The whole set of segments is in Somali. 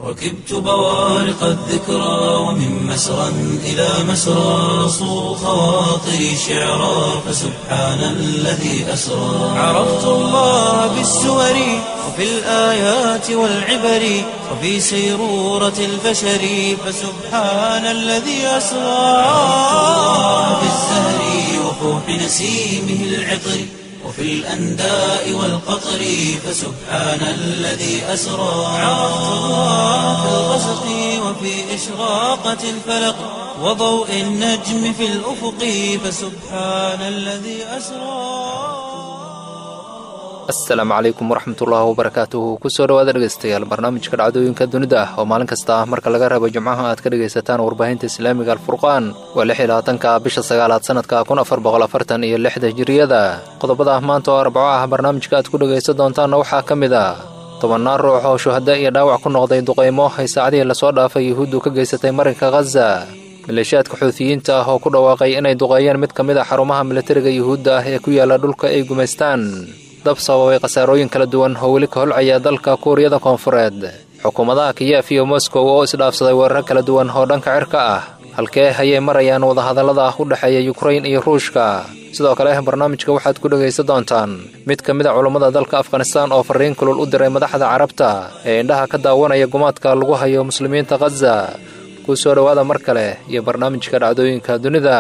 ركبت بوارق الذكرى ومن مسرى إلى مسرى صو خواطري شعرا فسبحان الذي أسرى عرفت الله بالسور وفي الآيات والعبر وفي سيرورة البشر فسبحان الذي أسرى عرفت الله بالزهر وفوح نسيمه العطر وفي الأنداء والقطر فسبحان الذي أسرى عرفت الله في الغسق وفي إشراقة الفلق وضوء النجم في الأفق فسبحان الذي أسرى asalaamu calaykum waraxmatullaahi wabarakaatuhu kusoo dhawaada dhegeystayaal barnaamijka dhacdooyinka dunida ah oo maalin kasta ah marka laga reebo jimcaha aad ka dhegaysataan warbaahinta islaamiga alfurqaan waa lix iyo labaatanka bisha sagaalaad sanadka kun afar boqol afartan iyo lixda hijiriyada qodobada ah maanta oo arbaco ah barnaamijka aad ku dhegaysan doontaanna waxaa ka mid a tobannaan ruux oo shuhada iyo dhaawac ku noqday duqaymo ay saacadihii lasoo dhaafay yuhuuddu ka geysatay marinka khaza maleeshiyaadka xuutiyiinta ah oo ku dhawaaqay inay duqeeyeen mid ka mid a xarumaha militariga yuhuudda ah ee ku yaala dhulka ay gumaystaan dab sababay khasaarooyin kala duwan oo weli ka holcaya dalka kuuriyada koonfureed xukuumadaha kiyef iyo moskow oo isdhaafsaday weeraro kala duwan oo dhanka cirka ah halkee ayay marayaan wadahadallada u dhexeeya yukrain iyo ruushka sidoo kale barnaamijka waxaad ku dhegaysan doontaan mid ka mid a culummada dalka afghanistaan oo farriin kulul u diray madaxda carabta ee indhaha ka daawanaya gumaadka lagu hayo muslimiinta khaza ku soo dhowaada mar kale iyo barnaamijka dhacdooyinka dunida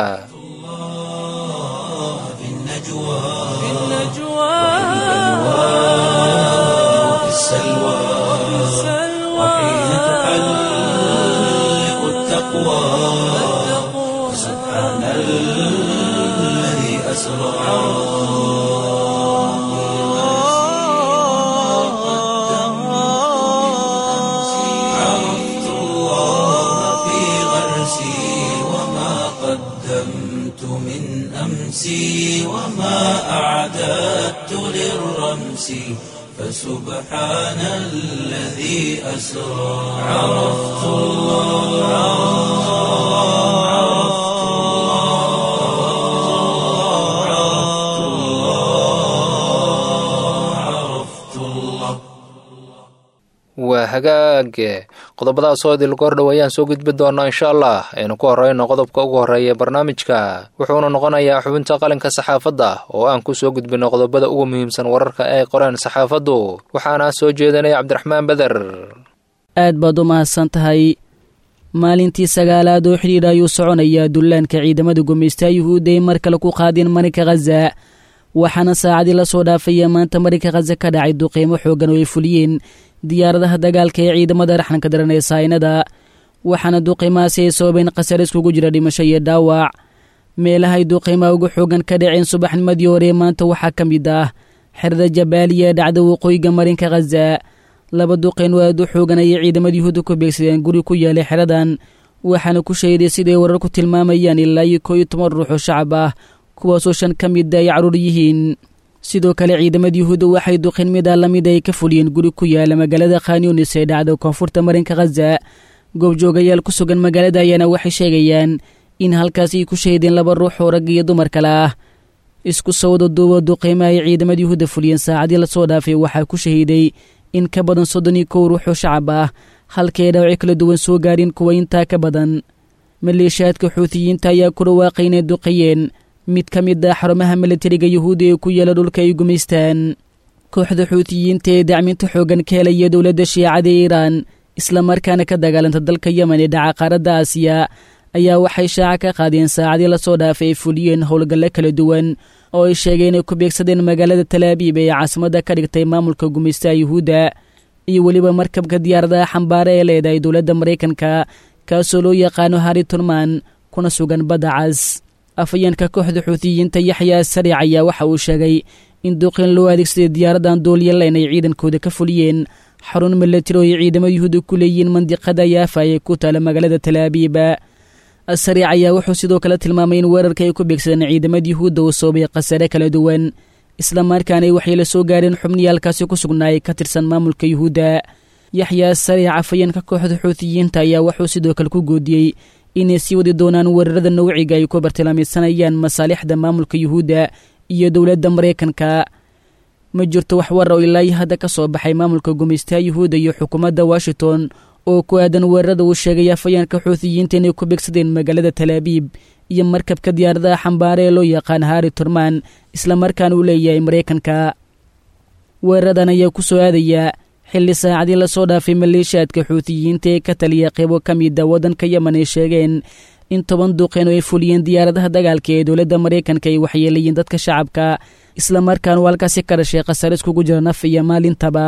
وفي السلوى وحين تحلق التقوى سبحان الذي أسرى عرفت الله في غرسي وما قدمت من أمسي وما أعددت للرمس فسبحان الذي أسرى عرفت الله عرفت الله عرفت الله عرفت الله waa hagaage qodobadaas oo idil goordhow ayaan soo gudbi doonaa insha allah aynu ku horreyno qodobka ugu horreeya barnaamijka wuxuuna noqonayaa xubinta qalinka saxaafadda oo aan ku soo gudbino qodobada ugu muhiimsan wararka ay qoreen saxaafaddu waxaana soo jeedinaya cabdiraxmaan beder aad baad u mahadsan tahay maalintii sagaalaad oo xidhiidh ayuu soconayaa dullaanka ciidamada gumaysta yuhuudda ay mar kale ku qaadeen marinka khaza waxaana saacadii la soo dhaafaya maanta marinka khaza ka dhacay duqeymo xooggan oo ay fuliyeen diyaaradaha dagaalka ee ciidamada raxanka daran ee saynada waxaana duqeymahaasi ay sababeen khasar iskugu jira dhimasho iyo dhaawac meelahay duqeymaha ugu xoogan ka dhaceen subaxnimadii hore maanta waxaa ka mid ah xerada jabaaliya ee dhacda waqooyiga marinka khaza laba duqeyn oo aad u xoogan ayay ciidamada yuhuudda ku beegsadeen guri ku yaalay xeradan waxaana ku sheeday siday warar ku tilmaamayaan ilaa iyo koo iyo toban ruux oo shacab ah kuwaasoo shan ka mida ay caruur yihiin sidoo kale ciidamada yuhuudda waxay duqin mida lamid ay ka fuliyeen guri ku yaala magaalada khanyunis ee dhacda koonfurta marinka khaza goobjoogayaal ku sugan magaalada ayaana waxay sheegayaan in halkaasi ay ku shahideen laba ruux oo rag iyo dumar kale ah isku sawda duuba duqeymaha ay ciidamada yuhuudda fuliyeen saacadii lasoo dhaafay waxaa ku shahiiday in ka badan soddon iyo kow ruux oo shacab ah halkay dhaawaci kala duwan soo gaareen kuwa intaa ka badan maleeshiyaadka xuutiyiinta ayaa ku dhawaaqay inay duqeeyeen mid ka mid ah xarumaha militariga yuhuudda ee ku yaala dhulka ay gumaystaan kooxda xuutiyiinta ee dacminta xooggan ka helaya dowladda shiicada ee iiraan islamarkaana ka dagaalanta dalka yemen ee dhaca qaaradda aasiya ayaa waxay shaaca ka qaadeen saacadii lasoo dhaafay ay fuliyeen howlgalle kala duwan oo ay sheegeen inay ku beegsadeen magaalada talaabiib ee caasimadda ka dhigtay maamulka gumaystaha yuhuudda iyo weliba markabka diyaaradaha xambaare ee leedahay dowladda maraykanka kaasoo loo yaqaano hari turman kuna sugan badda cas afayeenka kooxda xuutiyiinta yaxyaa sariic ayaa waxa uu sheegay in duqin loo adeegsaday diyaaradan duulyalayn ay ciidankooda ka fuliyeen xarun milatari oo ay ciidamada yuhuudda ku leeyihiin mandiqada yaafa ee ku taala magaalada talaabiiba sariic ayaa wuxuu sidoo kale tilmaamay in weerarka ay ku beegsadeen ciidamada yuhuudda uu soobay khasare kala duwan islamarkaana waxay la soo gaareen xubnihii halkaasi ku sugnaayay ka tirsan maamulka yuhuudda yaxyaa sariic afayeenka kooxda xuutiyiinta ayaa wuxuu sidoo kale ku goodiyey inay sii wadi doonaan weerarada nawciga ay ku bartilmaameysanayaan masaalixda maamulka yuhuudda iyo dowladda maraykanka ma jirto wax war oo ilaa iyo hadda ka soo baxay maamulka gumaystaha yuhuudda iyo xukuumadda washington oo ku aadan weerarada uu sheegay afayeenka xuutiyiinta inay ku begsadeen magaalada talaabiib iyo markabka diyaaradaha xambaare ee loo yaqaan hari turman islamarkaana uu leeyahay maraykanka weeraradan ayaa ku soo aadayaa xilli saacadii lasoo dhaafay maleeshiyaadka xuutiyiinta ee ka taliya qeybo ka mida waddanka yemen ay sheegeen in toban duqeen oo ay fuliyeen diyaaradaha dagaalka ee dowladda maraykanka ay waxyeelayeen dadka shacabka islamarkaana uu halkaasi ka dhashay khasare iskugu jira naf iyo maalintaba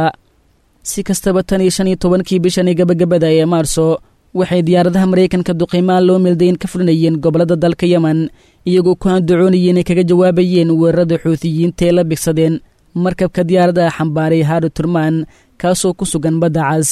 si kastaba tan iyo shan iyo tobankii bishan ee gabagabada ee maarso waxay diyaaradaha maraykanka duqiimaha loo meeldayn ka fulinayeen gobollada dalka yemen iyagoo ku handacoonayeen inay kaga jawaabayeen weerarada xuutiyiinta ee la bigsadeen markabka diyaaradaha xambaaray hari turman kaasoo ku sugan badda cas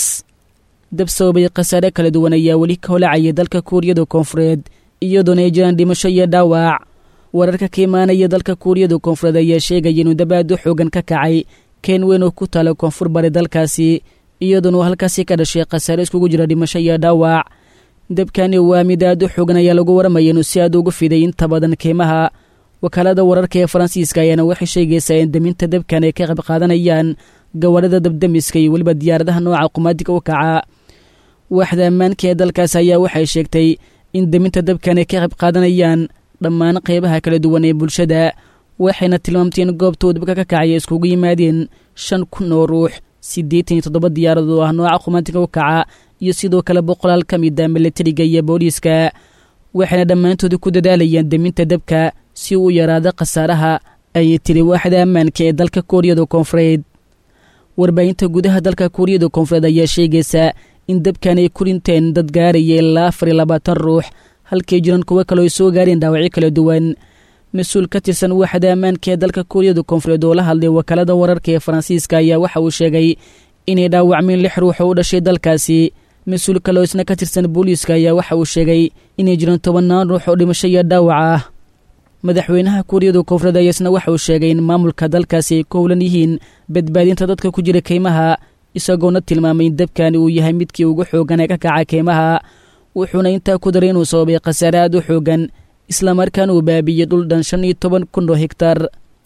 dab sababay khasaare kala duwan ayaa weli ka holacaya dalka kuuriyada koonfureed iyadoona ay jiraan dhimasho iyo dhaawac wararka ka imaanaya dalka kuuriyada koonfureed ayaa sheegaya inuu dabaado xoogan ka kacay keen weyn oo ku taala koonfur bari dalkaasi iyadoona uu halkaasi ka dhashay khasaare iskugu jira dhimasho iyo dhaawac dabkani waa mid aad u xoogan ayaa lagu waramaya inuu si aad ugu fiday inta badan keymaha wakaalada wararka ee faransiiska ayaana waxay sheegaysaa in daminta dabkan ay ka qayb qaadanayaan gawaarida dabdamiska iyo weliba diyaaradaha nooca qumaadiga u kaca waaxda ammaanka ee dalkaas ayaa waxay sheegtay in daminta dabkan ay ka qayb qaadanayaan dhammaan qeybaha kala duwan ee bulshada waxayna tilmaamtay in goobtuu dabka ka kacaya iskugu yimaadeen shan kun oo ruux siddeetan iyo toddoba diyaarad oo ah nooca qumaadiga u kaca iyo sidoo kale boqolaal ka mid a milatariga iyo booliiska waxayna dhammaantooda ku dadaalayaan daminta dabka si uu yaraado khasaaraha ayay tiri waaxda ammaanka ee dalka kuuriyada koonfureed warbaahinta gudaha dalka kuuriyada koonfureed ayaa sheegaysa in dabkan ay ku dhinteen dad gaaraya ilaa afar iyo labaatan ruux halkay jiran kuwo kaloo ay soo gaareen dhaawacyo kala duwan mas-uul ka tirsan waaxda ammaanka ee dalka kuuriyada koonfureed oo la hadlay wakaalada wararka ee faransiiska ayaa waxa uu sheegay inay dhaawacmeen lix ruux oo u dhashay dalkaasi mas-uul kaloo isna ka tirsan booliiska ayaa waxa uu sheegay inay jiraan tobannaan ruux oo dhimasho iyo dhaawac ah madaxweynaha kuuriyada koonfureed ayaa isna waxa uu sheegay in maamulka dalkaasi ay ku howlan yihiin badbaadinta dadka ku jira keymaha isagoona tilmaamay in dabkani uu yahay midkii ugu xooggan ee ka kaca keymaha wuxuuna intaa ku daray inuu sababay khasaare aad u xooggan islamarkaana uu baabiyey dhul dhan shan iyo toban kun oo hegtar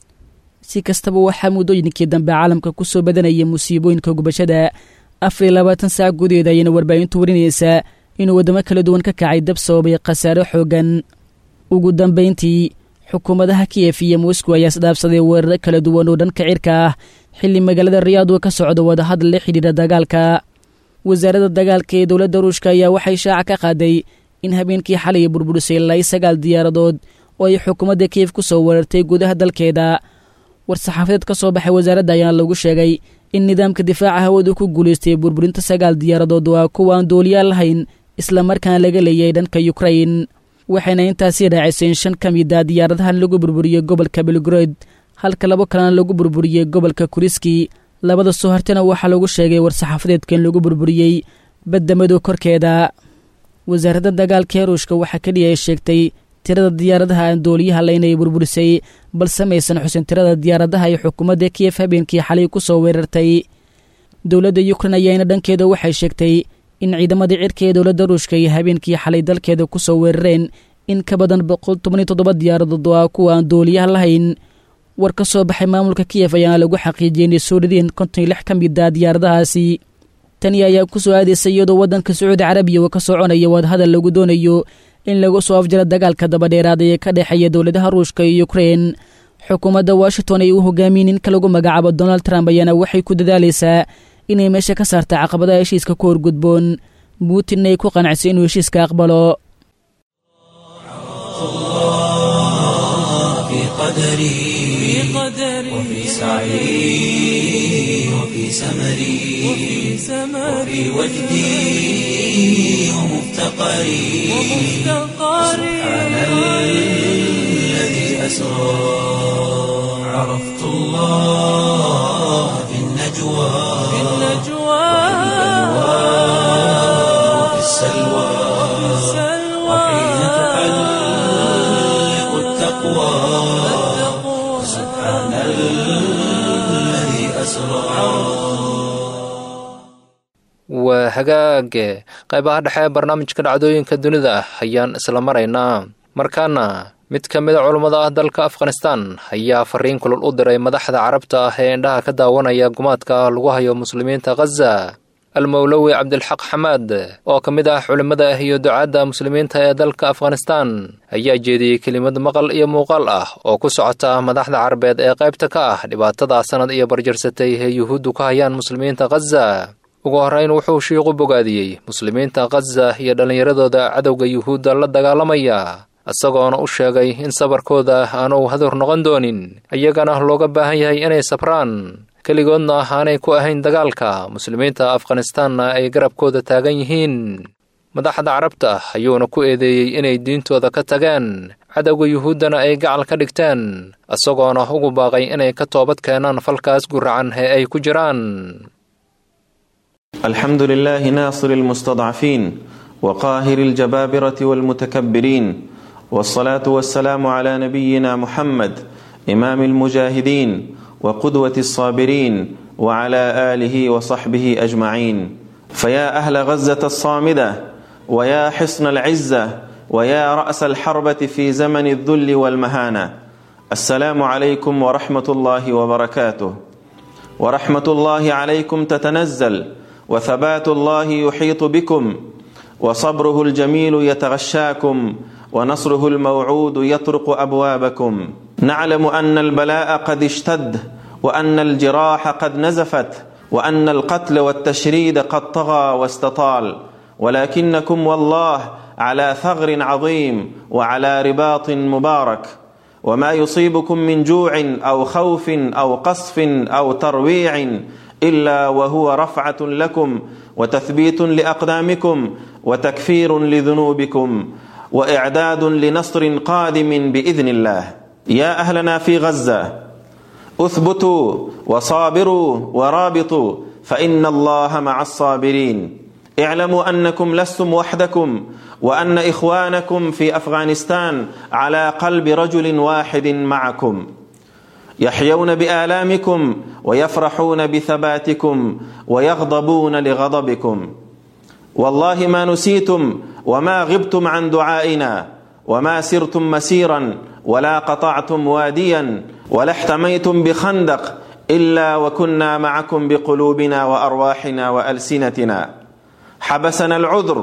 si kastaba waxaa muddooyinkii dambe caalamka ku soo badanaya musiibooyinka gubashada afar iyo labaatan saac gudaheed ayayna warbaahintu warinaysaa inuu waddamo kala duwan ka kacay dab sababay khasaare xooggan ugu dambayntii xukuumadaha kiyef iyo moscow ayaa isdhaafsaday weeraro kala duwan oo dhanka cirka ah xilli magaalada riyaad uu ka socdo wadahadal la xidhiidha dagaalka wasaaradda dagaalka ee dowladda ruushka ayaa waxay shaaca ka qaaday in habeenkii xalay burburisay ilaa sagaal diyaaradood oo ay xukuumadda kiyef ku soo weerartay gudaha dalkeeda war-saxaafadeed ka soo baxay wasaaradda ayaana lagu sheegay in nidaamka difaaca hawadu ku guulaystay burburinta sagaal diyaaradood waa kuwa aan dooliyaal lahayn islamarkaana laga leeyay dhanka yukrain waxayna intaasii raacisay in shan ka mid a diyaaradahan lagu burburiyey gobolka belgrod halka labo kalena lagu burburiyey gobolka kuriski labada soo hartana waxaa lagu sheegay war-saxaafadeedka in lagu burburiyey badda madow korkeeda wasaaradda dagaalka ee ruushka waxaa keliya ay sheegtay tirada diyaaradaha aan dooliyaha laynay burburisay balse maysan xusin tirada diyaaradaha ay xukuumadda kiyef habeenkii xalay ku soo weerartay dowladda yukrain ayaana dhankeeda waxay sheegtay in ciidamadii cirka ee dowladda ruushka ay habeenkii xalay dalkeeda ku soo weerareen in ka badan boqol toban iyo toddoba diyaaradood oo ah kuwa aan dooliyaha lahayn war ka soo baxay maamulka kiyef ayaana lagu xaqiijiyey inay soo rideen konton iyo lix ka mid a diyaaradahaasi tani ayaa ku soo aadaysay iyadoo waddanka sacuudi carabiya uu ka soconaya wadahadal lagu doonayo in lagu soo afjaro dagaalka dabadheeraada ee ka dhexeeya dowladaha ruushka iyo ukrein xukuumadda washington ay u hogaamiyen ninka lagu magacaabo donald trump ayaana waxay ku dadaalaysaa inay meesha ka saarta caqabadaha heshiiska ku horgudboon putin ay ku qanacso inuu heshiiska aqbalo في قدري وفي سعي وفي سمري وفي وجدي ومفتقري سبحان الذي أسرى عرفت الله في النجوى وفي السلوى وحين تحلق التقوى سبحان الذي أسرى waa hagaage qaybaha dhexe ee barnaamijka dhacdooyinka dunida ah ayaan isla maraynaa markaana mid ka mid a culummada ah dalka afghanistan ayaa fariin kulul u diray madaxda carabta ah ee indhaha ka daawanaya gumaadka lagu hayo muslimiinta khaza almowlowi cabdilxaq xamaad oo ka mid ah culimmada iyo ducaadda muslimiinta ee dalka afghanistan ayaa jeediyey kelimad maqal iyo muuqaal ah oo ku socota madaxda carabeed ee qaybta ka ah dhibaatada sannad iyo barjarsatay ee yuhuuddu ka hayaan muslimiinta khaza ugu horrayn wuxuu shiiqu bogaadiyey muslimiinta khaza iyo dhallinyaradooda cadowga yuhuudda la dagaalamaya isagoona u sheegay in sabarkooda aanu hadur noqon doonin iyagana looga baahan yahay inay sabraan keligoodna aanay ku ahayn dagaalka muslimiinta afghanistaanna ay garabkooda taagan yihiin madaxda carabta ayuuna ku eedeeyey inay diintooda ka tageen cadowga yuhuuddana ay gacal ka dhigteen isagoona ugu baaqay inay ka toobad keenaan falkaas guracan ee ay ku jiraan الحمد لله ناصر المستضعفين وقاهر الجبابرة والمتكبرين والصلاة والسلام على نبينا محمد إمام المجاهدين وقدوة الصابرين وعلى آله وصحبه أجمعين فيا أهل غزة الصامدة ويا حصن العزة ويا رأس الحربة في زمن الذل والمهانة السلام عليكم ورحمة الله وبركاته ورحمة الله عليكم تتنزل وثبات الله يحيط بكم وصبره الجميل يتغشاكم ونصره الموعود يطرق ابوابكم نعلم ان البلاء قد اشتد وان الجراح قد نزفت وان القتل والتشريد قد طغى واستطال ولكنكم والله على ثغر عظيم وعلى رباط مبارك وما يصيبكم من جوع او خوف او قصف او ترويع الا وهو رفعه لكم وتثبيت لاقدامكم وتكفير لذنوبكم واعداد لنصر قادم باذن الله يا اهلنا في غزه اثبتوا وصابروا ورابطوا فان الله مع الصابرين اعلموا انكم لستم وحدكم وان اخوانكم في افغانستان على قلب رجل واحد معكم يحيون بالامكم ويفرحون بثباتكم ويغضبون لغضبكم والله ما نسيتم وما غبتم عن دعائنا وما سرتم مسيرا ولا قطعتم واديا ولا احتميتم بخندق الا وكنا معكم بقلوبنا وارواحنا والسنتنا حبسنا العذر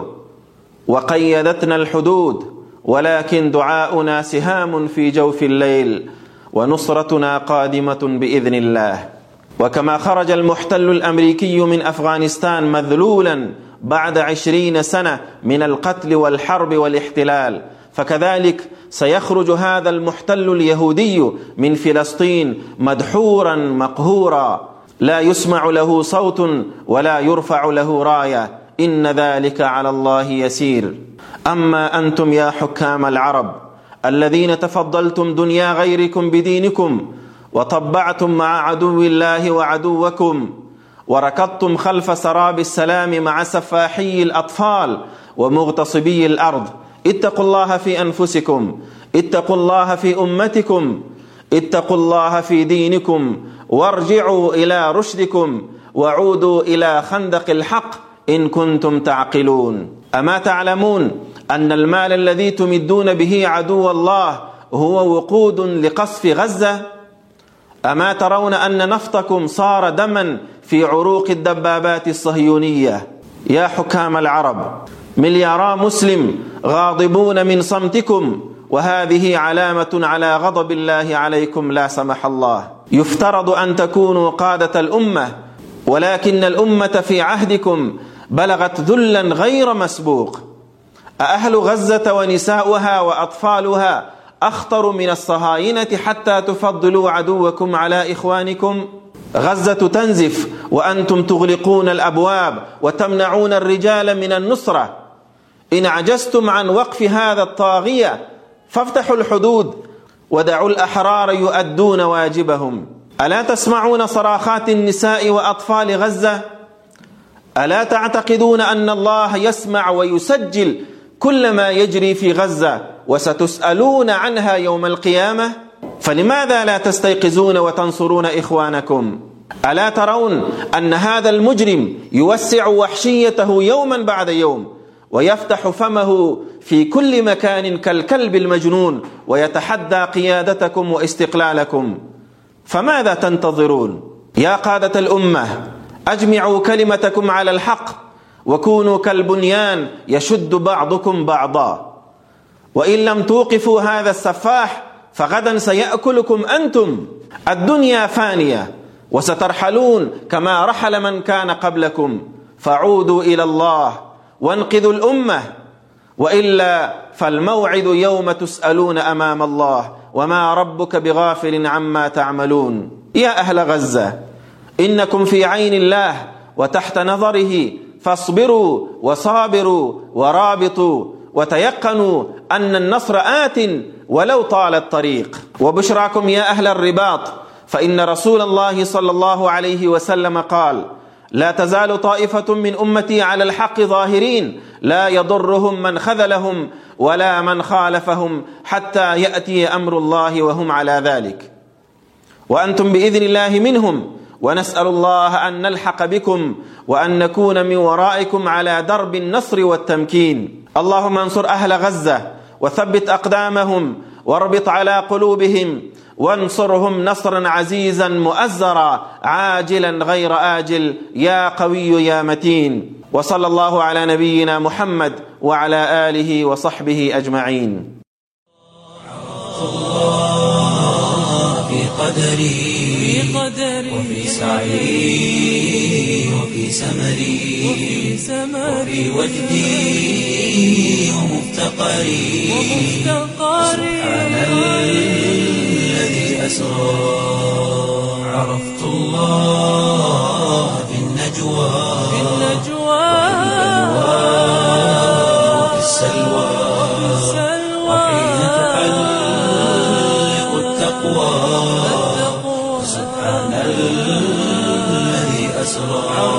وقيدتنا الحدود ولكن دعاؤنا سهام في جوف الليل ونصرتنا قادمه باذن الله وكما خرج المحتل الامريكي من افغانستان مذلولا بعد عشرين سنه من القتل والحرب والاحتلال فكذلك سيخرج هذا المحتل اليهودي من فلسطين مدحورا مقهورا لا يسمع له صوت ولا يرفع له رايه ان ذلك على الله يسير اما انتم يا حكام العرب الذين تفضلتم دنيا غيركم بدينكم وطبعتم مع عدو الله وعدوكم وركضتم خلف سراب السلام مع سفاحي الاطفال ومغتصبي الارض اتقوا الله في انفسكم اتقوا الله في امتكم اتقوا الله في دينكم وارجعوا الى رشدكم وعودوا الى خندق الحق ان كنتم تعقلون اما تعلمون ان المال الذي تمدون به عدو الله هو وقود لقصف غزه اما ترون ان نفطكم صار دما في عروق الدبابات الصهيونيه يا حكام العرب مليارا مسلم غاضبون من صمتكم وهذه علامه على غضب الله عليكم لا سمح الله يفترض ان تكونوا قاده الامه ولكن الامه في عهدكم بلغت ذلا غير مسبوق أأهل غزة ونساؤها وأطفالها أخطر من الصهاينة حتى تفضلوا عدوكم على إخوانكم غزة تنزف وأنتم تغلقون الأبواب وتمنعون الرجال من النصرة إن عجزتم عن وقف هذا الطاغية فافتحوا الحدود ودعوا الأحرار يؤدون واجبهم ألا تسمعون صراخات النساء وأطفال غزة ألا تعتقدون أن الله يسمع ويسجل كل ما يجري في غزة وستسألون عنها يوم القيامة فلماذا لا تستيقظون وتنصرون إخوانكم ألا ترون أن هذا المجرم يوسع وحشيته يوما بعد يوم ويفتح فمه في كل مكان كالكلب المجنون ويتحدى قيادتكم واستقلالكم فماذا تنتظرون يا قادة الأمة أجمعوا كلمتكم على الحق وكونوا كالبنيان يشد بعضكم بعضا وإن لم توقفوا هذا السفاح فغدا سيأكلكم أنتم الدنيا فانية وسترحلون كما رحل من كان قبلكم فعودوا إلى الله وانقذوا الأمة وإلا فالموعد يوم تسألون أمام الله وما ربك بغافل عما تعملون يا أهل غزة إنكم في عين الله وتحت نظره فاصبروا وصابروا ورابطوا وتيقنوا أن النصر آت ولو طال الطريق وبشراكم يا أهل الرباط فإن رسول الله صلى الله عليه وسلم قال لا تزال طائفة من أمتي على الحق ظاهرين لا يضرهم من خذلهم ولا من خالفهم حتى يأتي أمر الله وهم على ذلك وأنتم بإذن الله منهم ونسأل الله أن نلحق بكم وأن نكون من ورائكم على درب النصر والتمكين اللهم انصر أهل غزة وثبت أقدامهم واربط على قلوبهم وانصرهم نصرا عزيزا مؤزرا عاجلا غير آجل يا قوي يا متين وصلى الله على نبينا محمد وعلى آله وصحبه أجمعين في قدري وفي سعي وفي سمري وفي وجدي ومفتقري سبحان الذي أسرى عرفت الله في النجوى وفي السلوى وحين تحلق التقوى سبحان الذي أسرى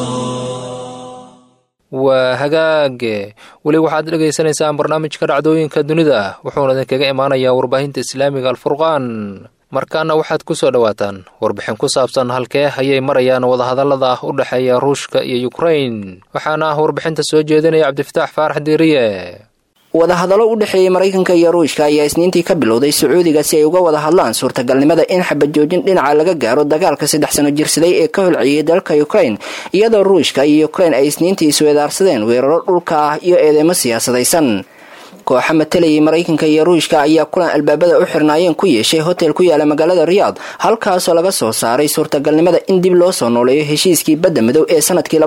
waa hagaage weli waxaad dhegaysanaysaan barnaamijka dhacdooyinka dunida wuxuuna idinkaga imaanayaa warbaahinta islaamiga alfurqaan markaana waxaad ku soo dhowaataan warbixin ku saabsan halkee ayay marayaan wadahadallada u dhexeeya ruushka iyo yukrain waxaana ah warbixinta soo jeedinaya cabdifataax faarax diiriye wadahadallo u dhexeeyey maraykanka iyo ruushka ayaa isniintii ka bilowday sacuudiga si ay uga wada hadlaan suurtagalnimada in xabajoojin dhinaca laga gaaro dagaalka saddex sano jirsaday ee ka holciyey dalka ukrain iyadoo ruushka iyo ukrain ay isniintii isweedaarsadeen weeraro dhulka ah iyo eedeymo siyaasadaysan kooxa matalayay maraykanka iyo ruushka ayaa kulan albaabada u xirnaayeen ku yeeshay hotel ku yaala magaalada riyaad halkaasoo laga soo saaray suurtagalnimada in dib loo soo nooleeyo heshiiskii badda madow ee sanadkii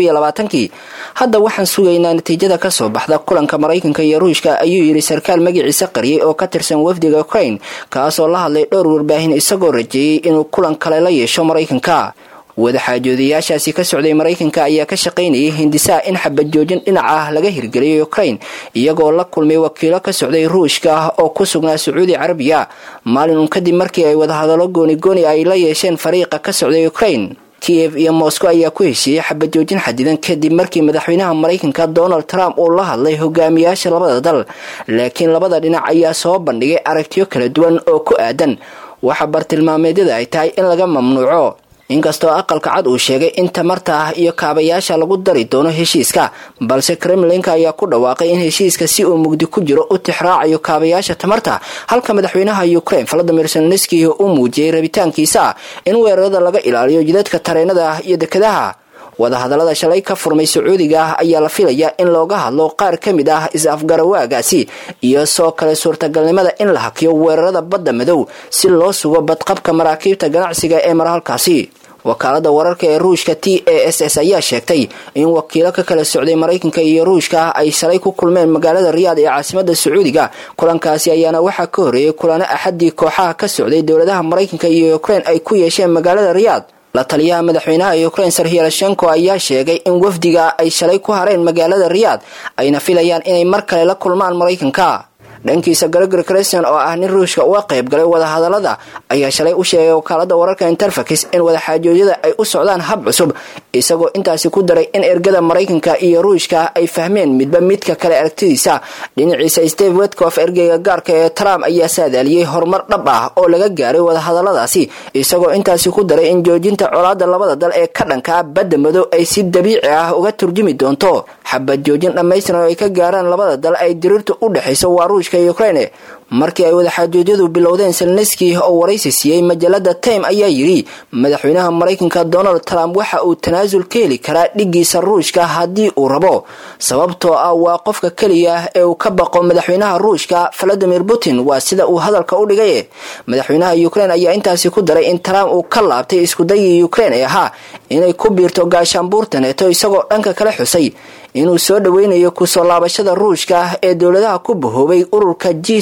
kii hadda waxaan sugaynaa natiijada kasoo baxda kulanka maraykanka iyo ruushka ayuu yidhi sarkaal magaciisa qariyay oo ka tirsan wafdiga ukrain kaasoo la hadlay dhowr warbaahin isagoo rajeeyey inuu kulan kale la yeesho maraykanka wadaxaajoodayaashaasi ka socday maraykanka ayaa ka shaqaynayay hindisaha in xabajoojin dhinac ah laga hirgeliyo ukrain iyagoo la kulmay wakiilo ka socday ruushka oo ku sugnaa sacuudi carabiya maalin uun kadib markii ay wadahadallo goonigooni ay la yeesheen fariiqa ka socday ukrain kiev iyo moscow ayaa ku heshiiyey xabajoojin xadidan kadib markii madaxweynaha maraykanka donald trump uu la hadlay hogaamiyaasha labada dal laakiin labada dhinac ayaa soo bandhigay aragtiyo kala duwan oo ku aadan waxa bartilmaameedyada ay tahay in laga mamnuuco inkastoo aqalka cad uu sheegay in tamarta ah iyo kaabayaasha lagu dari doono heshiiska balse kremlinka ayaa ku dhawaaqay in heshiiska si uu mugdi ku jiro u tixraacayo kaabayaasha tamarta halka madaxweynaha ukrain valadimir selneski uu muujiyey rabitaankiisa in weerarada laga ilaaliyo jidadka tareenada iyo dekadaha wadahadallada shalay ka furmay sacuudiga ah ayaa la filayaa in looga hadlo qaar ka mid ah is-afgarawaagaasi iyo soo kale suurtagalnimada in la hakiyo weerarada badda madow si loo sugo badqabka maraakiibta ganacsiga ee mara halkaasi wakaalada wararka ee ruushka t a s s ayaa sheegtay in wakiilo ka kala socday maraykanka iyo ruushka ay shalay ku kulmeen magaalada riyaad ee caasimada sacuudiga kulankaasi ayaana waxaa ka horeeyay kulano axadii kooxaha ka socday dowladaha maraykanka iyo ukrain ay ku yeesheen magaalada riyaad la taliyaha madaxweynaha ukrain sarhiyalashenko ayaa sheegay in wafdiga ay shalay ku hareen magaalada riyaad ayna filayaan inay mar kale la kulmaan maraykanka dhankiisa gregor creston oo ah nin ruushka uga qayb galay wadahadalada ayaa shalay u sheegay wakaalada wararka interfax in wadaxaajoodyada ay u socdaan hab cusub isagoo intaasi ku daray in ergada maraykanka iyo ruushka ay fahmeen midba midka kale aragtidiisa dhinaciisa steve wetcof ergeyga gaarka ee trump ayaa saadaaliyey horumar dhab ah oo laga gaaray wadahadaladaasi isagoo intaasi ku daray in joojinta colaada labada dal ee ka dhankaa badda madow ay si dabiici ah uga turjumi doonto xabad joojin dhammaystiran oo ay ka gaaraan labada dal ay diriirta u dhexayso waa ruushka ruushka iyo ukraine markii ay wadaxaajoojyadu bilowdeen selneski oo waraysi siiyey majalada time ayaa yidhi madaxweynaha maraykanka donald trump waxa uu tanaasul ka heli karaa dhigiisa ruushka haddii uu rabo sababtoo ah waa qofka keliya ee uu ka baqo madaxweynaha ruushka valadimir putin waa sida uu hadalka u dhigay madaxweynaha ukraine ayaa intaasi ku daray in trump uu ka laabtay iskudayii ukraine ee ahaa inay ku biirto gaashaanbuurta neeto isagoo dhanka kale xusay inuu soo dhaweynayo kusoo laabashada ruushka ee dowladaha ku bahoobay ururka g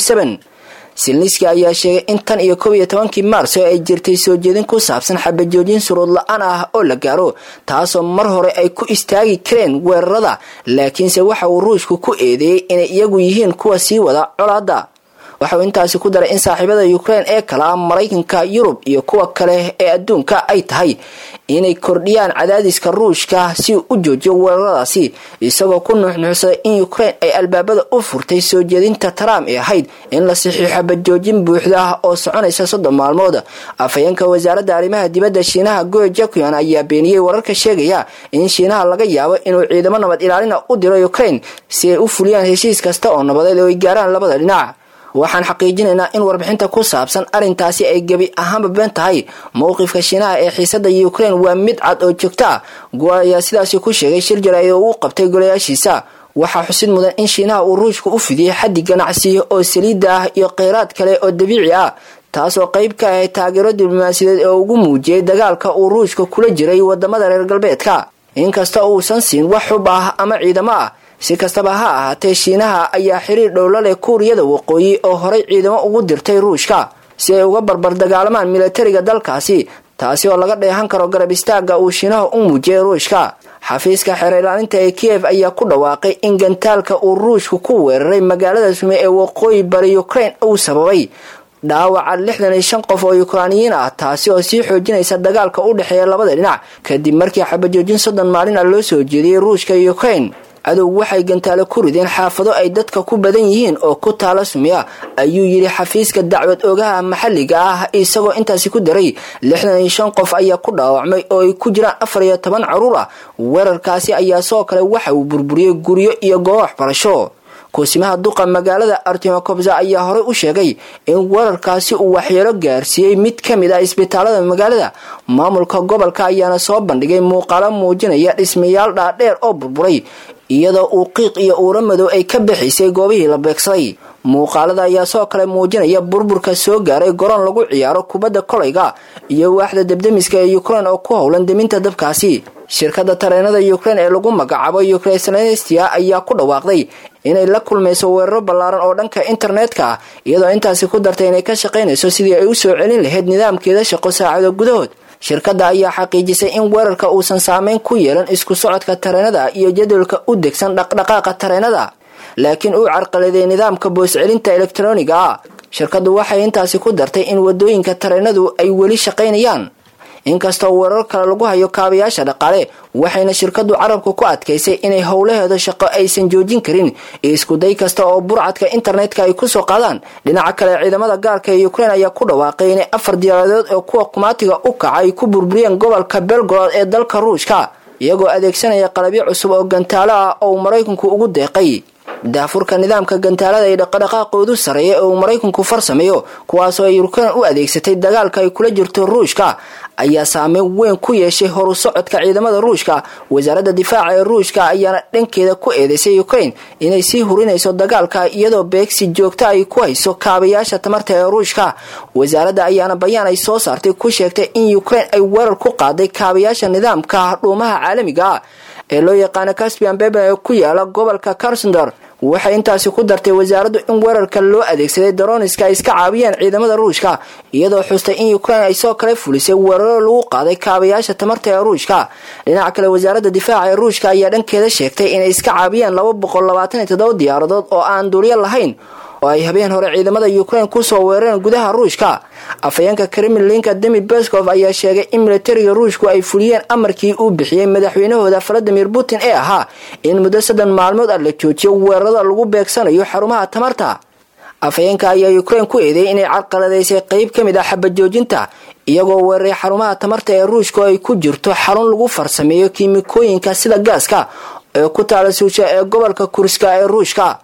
silniski ayaa sheegay in tan iyo kob iyo tobankii maarso ay jirtay soo jeedin ku saabsan xabajoojin suruud la-aan ah oo la gaaro taasoo mar hore ay ku istaagi kareen weerarada laakiinse waxa uu ruushku ku eedeeyey inay iyagu yihiin kuwa sii wada colaada waxauu intaasi ku daray in saaxiibada ukraine ee kale ah maraykanka yurub iyo kuwa kale ee adduunka ay tahay inay kordhiyaan cadaadiska ruushka si uu u joojiyo weeraradaasi isagoo ku nuuxnuuxsaday in ukraine ay albaabada u furtay soo jeedinta trump ee ahayd in la saxiixo badjoojin buuxda oo soconaysa soddon maalmood afhayeenka wasaaradda arrimaha dibadda shiinaha goe jakuan ayaa beeniyey wararka sheegaya in shiinaha laga yaabo inuu ciidamo nabad ilaalina u diro ukraine si ay u fuliyaan heshiis kasta oo nabadeed oo ay gaaraan labada dhinac waxaan xaqiijinaynaa in warbixinta ku saabsan arrintaasi ay gebi ahaanba been tahay mowqifka shiinaha ee xiisada ukraine waa mid cad oo joogto ah go ayaa sidaasi ku sheegay shir jaraa'id oo uu qabtay golayaashiisa waxaa xusid mudan in shiinaha uu ruushka u fidiyey xaddi ganacsi oo saliidda ah iyo kheyraad kale oo dabiici ah taasoo qayb ka ahay taageero diblomaasiyadeed oo ugu muujiyey dagaalka uu ruushka kula jiray wadamada reer galbeedka inkasta uusan siin wax xub ah ama ciidamo ah si kastaba ha ahaatee shiinaha ayaa xiriir dhowla leh kuuriyada waqooyi oo horay ciidamo ugu dirtay ruushka si ay uga barbar dagaalamaan milatariga dalkaasi taasi oo laga dheehan karo garab istaaga uu shiinaha u muujiyay ruushka xafiiska xeer ilaalinta ee kiyev ayaa ku dhawaaqay in gantaalka uu ruushku ku weeraray magaalada sume ee waqooyi bari ukraine uu sababay dhaawaca lixdan iyo shan qof oo yukraaniyiin ah taasi oo sii xoojinaysa dagaalka u dhexeeya labada dhinac kadib markii xabajoojin soddon maalin ah loo soo jeediyey ruushka iyo ukraine cadow waxay gantaalo ku rideen xaafado ay dadka ku badan yihiin oo ku taala sumiya ayuu yidhi xafiiska dacwad ogaha maxalliga ah isagoo intaasi ku daray lixdan iyo shan qof ayaa ku dhaawacmay oo ay ku jiraan afar iyo toban caruur ah weerarkaasi ayaa soo kale waxa uu burburiyey guryo iyo goobo waxbarasho kusimaha duqa magaalada artimokobza ayaa horey u sheegay in weerarkaasi uu waxyeelo gaarsiiyey mid ka mid ah isbitaalada magaalada maamulka gobolka ayaana soo bandhigay muuqaalo muujinaya dhismayaal dhaadheer oo burburay iyadoo uu qiiq iyo uura madow ay ka bixisay goobihii la beegsaday muuqaalada ayaa soo kale muujinaya burburka soo gaaray garoon lagu ciyaaro kubadda kolayga iyo waaxda debdemiska ee ukraine oo ku howlan deminta dabkaasi shirkadda tareenada ukraine ee lagu magacaabo ukreselestia ayaa ku dhawaaqday inay la kulmayso weeraro ballaaran oo dhanka internetka ah iyadoo intaasi ku dartay inay ka shaqaynayso sidii ay u soo celin lahayd nidaamkeeda shaqo saacado gudahood shirkadda ayaa xaqiijisay in weerarka uusan saameyn ku yeelan isku socodka tareenada iyo jadwalka u degsan dhaqdhaqaaqa tareenada laakiin uu carqaladay nidaamka booscelinta elektroniga ah shirkaddu waxay intaasi ku dartay in wadooyinka tareenadu ay weli shaqaynayaan inkastoo weerar kale lagu hayo kaabayaasha dhaqaale waxayna shirkadu carabka ku adkaysay inay howlaheeda shaqo aysan joojin karin iskuday kasta oo burcadka internetka ay kusoo qaadaan dhinaca kale ciidamada gaarka ee ukraine ayaa ku dhawaaqay inay afar diyaaradood oo kuwa kumaatiga u kaca ay ku burburiyeen gobolka belgorod ee dalka ruushka iyagoo adeegsanaya qalabyo cusub oo gantaalo ah oo maraykanku ugu deeqay daafurka nidaamka gantaalada ee dhaqadhaqaaqoodu sareeya ee uu maraykanku farsameeyo kuwaasoo ay ukraine u adeegsatay dagaalka ay kula jirto ruushka ayaa saameyn weyn ku yeeshay horu socodka ciidamada ruushka wasaaradda difaaca ee ruushka ayaana dhankeeda ku eedeysay ukraine inay sii hurinayso dagaalka iyadoo beegsi joogta ay ku hayso kaabayaasha tamarta ee ruushka wasaaradda ayaana bayaan ay soo saartay ku sheegtay in ukraine ay weerar ku qaaday kaabayaasha nidaamka dhuumaha caalamiga ah ee loo yaqaano caspian beben ee ku yaala gobolka karsondor waxay intaasi ku dartay wasaaraddu in weerarka loo adeegsaday daroniska ay iska caabiyeen ciidamada ruushka iyadoo xustay in ukraine ay soo kale fulisay weeraro lagu qaaday kaabayaasha tamarta ee ruushka dhinaca kale wasaaradda difaaca ee ruushka ayaa dhankeeda sheegtay inay iska caabiyeen laba boqol labaatan iyo toddoba diyaaradood oo aan duulyo lahayn oo ay habeen hore ciidamada ukraine kusoo weerareen gudaha ruushka afhayeenka kremlinka demi beskov ayaa sheegay in militariga ruushku ay fuliyeen amarkii uu bixiyey madaxweynahooda valadimir putin ee ahaa in muddo saddex maalmood ah la joojiyo weerarada lagu beegsanayo xarumaha tamarta afhayeenka ayaa ukraine ku eedeeyay inay carqaladaysay qeyb ka mid ah xabajoojinta iyagoo weeraray xarumaha tamarta ee ruushka oo ay ku jirto xarun lagu farsameeyo kiimikooyinka sida gaaska ee ku taala suusha ee gobolka kurska ee ruushka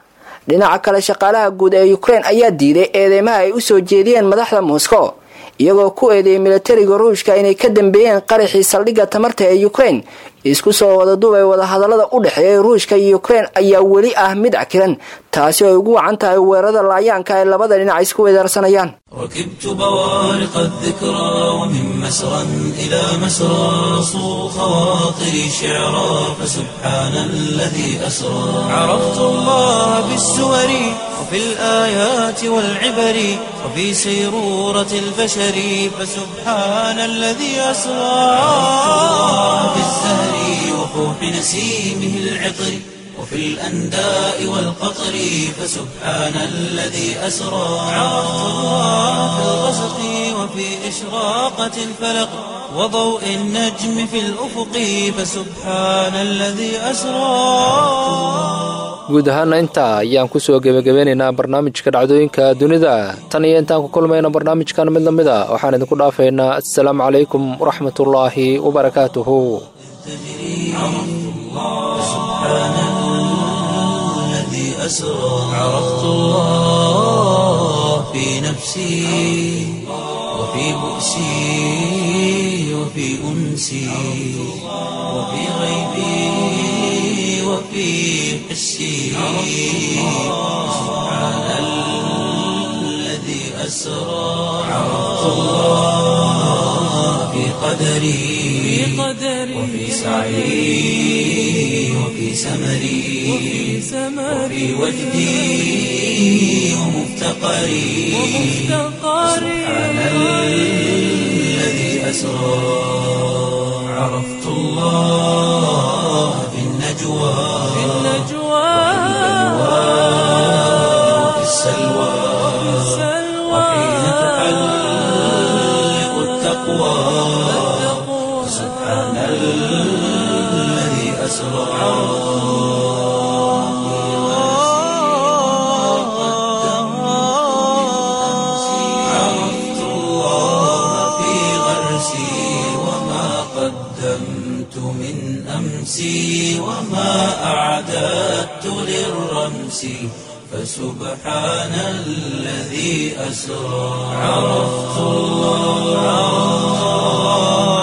dhinaca kale shaqaalaha guud ee ukrein ayaa diiday eedeymaha ay usoo jeediyeen madaxda moscow iyagoo ku eedeeyay milatariga ruushka inay ka dambeeyeen qaraxii saldhigga tamarta ee ukrein isku soo wada duubay wadahadalada u dhexeeya ruushka iyo ukrein ayaa weli ah mid cakiran taasi oo ay ugu wacan tahay weerarada laayaanka ay labada dhinac isku weedaarsanayaan ركبت بوارق الذكرى ومن مسرى إلى مسرى صو خواطري شعرا فسبحان الذي أسرى عرفت الله بالسور وفي الآيات والعبر وفي سيرورة البشر فسبحان الذي أسرى في الزهر وفوح نسيمه العطر وفي الأنداء والقطر فسبحان الذي أسرى عرفت الله في الغسق وفي إشراقة الفلق وضوء النجم في الأفق فسبحان الذي أسرى guud ahaana intaa ayaan kusoo gebagabeynaynaa barnaamijka dhacdooyinka dunida tan iyo intaan ku kulmayna barnaamijkan mid lamid a waxaan idinku dhaafaynaa assalaamu calaykum waraxmatullaahi wabarakaatuhu الذي أسرى عرفت الله في نفسي وفي بؤسي وفي أنسي وفي غيبي وفي حسي سبحان الذي أسرى عرفت الله في قدري وفي سعي وفي سمري وفي وجدي ومفتقري سبحان الذي أسرى عرفت الله في النجوى وفي السلوى وحين تحلق التقوى سبحان الذي أسرى عرفت الله في غرسي وما قدمت من أمسي وما أعددت للرمس فسبحان الذي أسرى عرفت الله